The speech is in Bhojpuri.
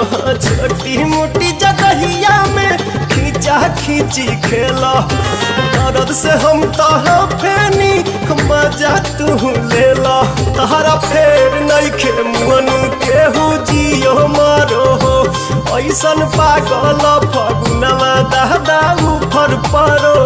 हाँ, छोटी मोटी जगहिया में खींचा खींची खेला दर्द से हम तहा फेनी मजा तू लेला तहरा फेर नइखे मुअन केहू जियो मारो हो ऐसन पागल फगुनवा दादा उफर परो